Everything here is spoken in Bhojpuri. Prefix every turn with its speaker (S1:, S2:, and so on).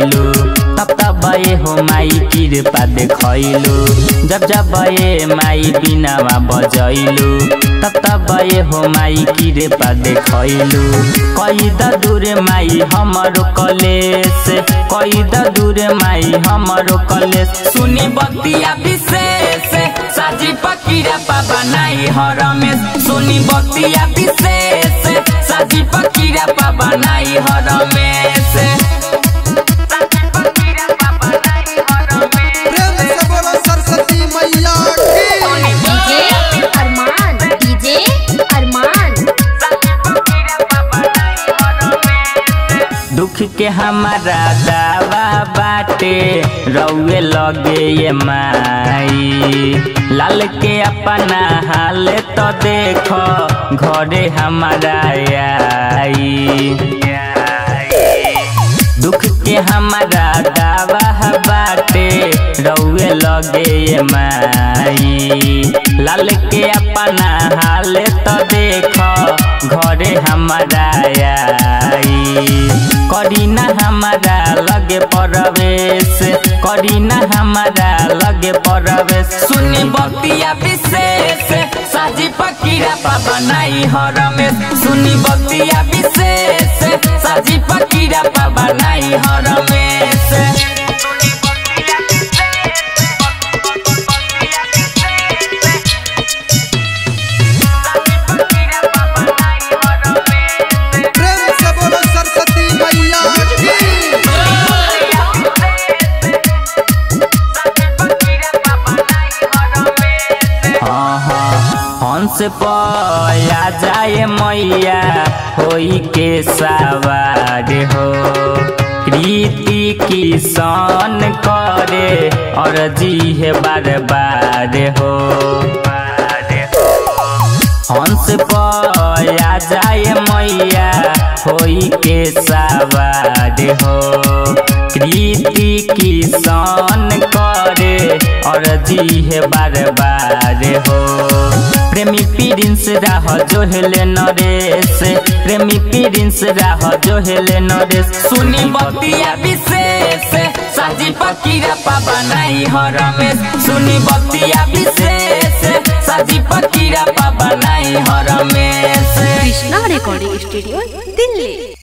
S1: बजैलू तब तब ये हो माई कृपा देखैलू जब जब ये माई बिनावा बजैलू तब तब ये हो माई कृपा देखैलू कई द दूर माई हमरो कलेस कई द दूर माई हमरो कलेस सुनी बतिया विशेष साजी पकीरा पापा नाई हरमेश सुनी बतिया विशेष साजी पकीरा पापा नाई हरमेश
S2: प्रेम से बोलो सरस्वती मैया की
S3: डीजे अरमान डीजे अरमान
S1: दुख के हमारा दावा बाटे रउए लगे ये माई लाल के अपना हाल तो देखो घरे हमारा आई दुख के हमारा दावा बाटे रउए लगे ये माई लाल के अपना हाल तो देखो घरे हमारा आई करीना हमारा लगे परवेश करीना हमारा लगे परवेश सुनी बतिया विशेष साजी पकीरा पापा नाई हरमेश सुनी बतिया विशेष साजी पकीरा पापा नाई हरमेश
S2: प्रेम से बोलो सरस्वती मैया की
S1: हाँ हाँ हंस पया जाए मैया होई के सवार हो प्रीति किसान करे और जी है बार बार हो हंस पया जाए मैया होई के सवार हो कृति किसान करे और जी है बार बार हो प्रेमी प्रिंस राह जो हेले नरेश प्रेमी प्रिंस राह जो हेले नरेश सुनी बतिया विशेष साजी पकीरा पापा नहीं हरमेश सुनी बतिया विशेष साजी पकीरा पापा नहीं हरमेश
S3: कृष्णा रिकॉर्डिंग स्टूडियो दिल्ली